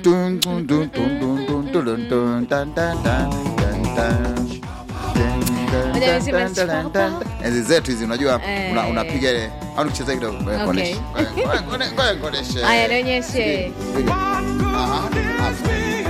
Dun, dun, dun, dun, dun, dun, dun, dun, dun, dun, dun, dun, dun. Ngoja niseme chapa. enzi zetu hizi unajua Eh. una- unapiga ile au nicheze kidogo ngoja Okay. nikuoneshe. Ngoja- ngoja- ngoja nikuoneshe. Haya, nionyeshe. Piga. Aha, hapo.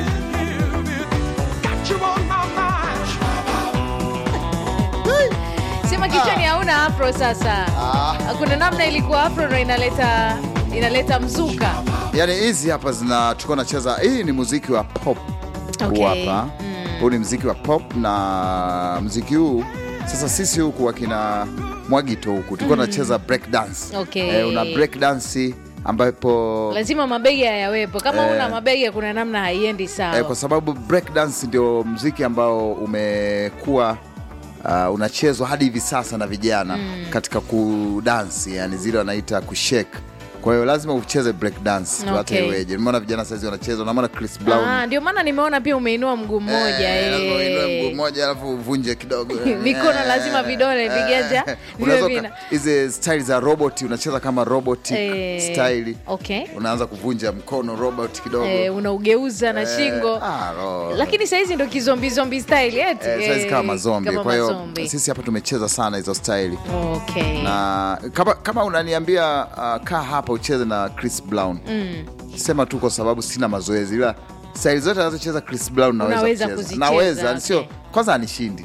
Sema kichwani hauna afro sasa. Ah. Kuna namna ilikuwa afro ndo inaleta inaleta mzuka. Yaani hizi hapa zina tulikuwa nacheza, hii ni muziki wa pop Okay. huu hapa huu ni muziki wa pop, na muziki huu sasa sisi huku wakina Mwagito huku tulikuwa tunacheza break dance. Okay. Eh, una break dance ambapo Lazima mabegi hayawepo. Kama Eh. una mabegi kuna namna haiendi sawa. eh, kwa sababu break dance ndio muziki ambao umekuwa uh, unachezwa hadi hivi sasa na vijana katika kudansi, yani zile wanaita kushake. Kwa hiyo lazima ucheze break dance tu hata Okay. iweje. Nimeona vijana saizi wanacheza, unamwona Chris Brown Ah, ndio maana nimeona pia umeinua mguu mmoja. Eh, lazima uinue eh. mguu mmoja alafu uvunje kidogo Mikono lazima vidole, Eh, viganja eh. viwe Unaweza vina- uka- hizi style za robot unacheza kama robot Eh, style okay. unaanza kuvunja mkono robot kidogo Eh, unaugeuza na Eh, shingo. ah, ro- Lakini saizi ndo kizombi zombi style eti. eh, saizi kama Eh, mazombi kama kwa hiyo mazombi. sisi hapa tumecheza sana hizo style Okay. na kama, kama unaniambia uh, kaa hapa ucheze na Chris Brown Mm. sema tu kwa sababu sina mazoezi ila style zote anazocheza Chris Brown naweza Unaweza kucheza. kuzicheza, naweza okay. sio kwanza anishindi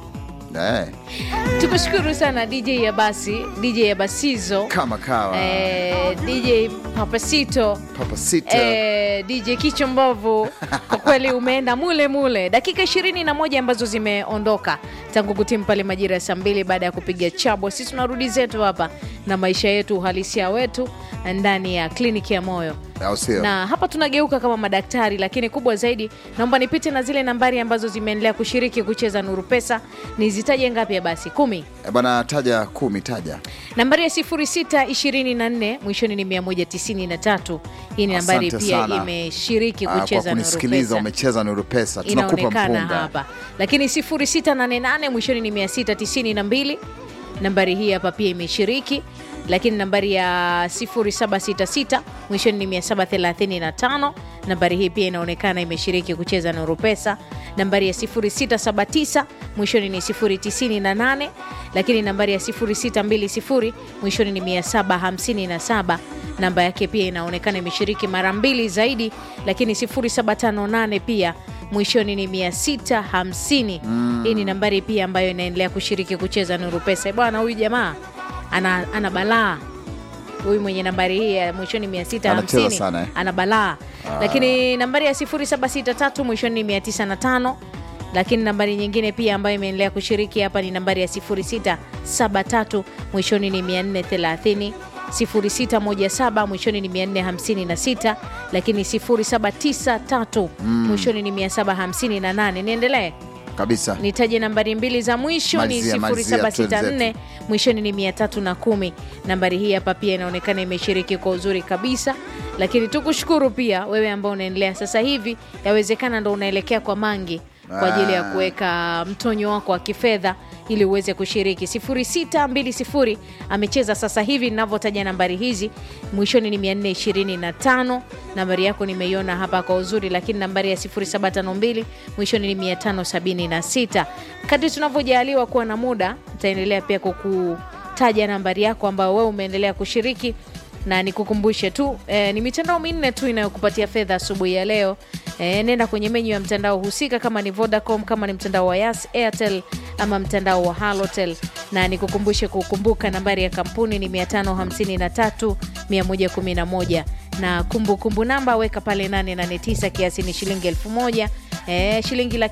eh, Tukushukuru sana DJ ya basi, DJ ya basizo. kama kawa Eh, DJ Papasito. Papa Sita Eh, DJ Kicho Mbovu, kwa kweli umeenda mule mule. Dakika ishirini na moja ambazo zimeondoka tangu kutimu pale majira ya saa mbili baada ya kupiga chabo. Sisi tunarudi zetu hapa na maisha yetu uhalisia wetu ndani ya kliniki ya moyo au sio? na hapa tunageuka kama madaktari, lakini kubwa zaidi, naomba nipite na zile nambari ambazo zimeendelea kushiriki kucheza Nuru Pesa. Nizitaje ngapi ya basi? Kumi. Eh, Bwana, taja kumi, taja. Nambari ya 0624 mwishoni ni 193. Hii ni nambari Asante pia sana. imeshiriki Ah, kwa kucheza Nuru kunisikiliza Pesa. umecheza Nuru Pesa, tunakupa Inaonekana mpunga. hapa, lakini 0688 mwishoni ni 692. Nambari hii hapa pia imeshiriki, lakini nambari ya 0766 mwishoni ni 735. Nambari hii pia inaonekana imeshiriki kucheza Nuru Pesa. Nambari ya 0679 mwishoni ni 098, lakini nambari ya 0620 mwishoni ni 757. Namba yake pia inaonekana imeshiriki mara mbili zaidi, lakini 0758 pia mwishoni ni 650. Hii ni nambari pia ambayo inaendelea kushiriki kucheza Nuru Pesa. Bwana, huyu jamaa ana, ana balaa huyu mwenye nambari hii ya mwishoni Anacheza 650 sana, eh? ana balaa lakini nambari ya 0763 mwishoni ni 905 lakini nambari nyingine pia ambayo imeendelea kushiriki hapa ni nambari ya 0673 mwishoni ni 430 0617 mwishoni ni 456 lakini 0793 mwishoni ni 758 niendelee Kabisa. nitaje nambari mbili za mwisho Malizia, ni malizia, 0764 twenzetu. mwishoni ni 310 nambari hii hapa pia inaonekana imeshiriki kwa uzuri kabisa lakini tukushukuru pia wewe ambao unaendelea sasa hivi yawezekana ndo unaelekea kwa mangi kwa ajili ya Ah. kuweka mtonyo wako wa kifedha ili uweze kushiriki 0620 amecheza sasa hivi ninavyotaja nambari hizi mwishoni ni 425 nambari yako nimeiona hapa kwa uzuri lakini nambari ya 0752 mwishoni ni 576 kadri tunavyojaliwa kuwa na muda nitaendelea pia kukutaja nambari yako ambayo wewe umeendelea kushiriki na nikukumbushe tu eh, ni mitandao minne tu inayokupatia fedha asubuhi ya leo eh, nenda kwenye menyu ya mtandao husika kama ni vodacom kama ni mtandao wa yas airtel ama mtandao wa halotel na nikukumbushe kukumbuka nambari ya kampuni ni 553 111 na kumbukumbu namba weka pale 889 kiasi ni shilingi elfu moja eh, shilingi laki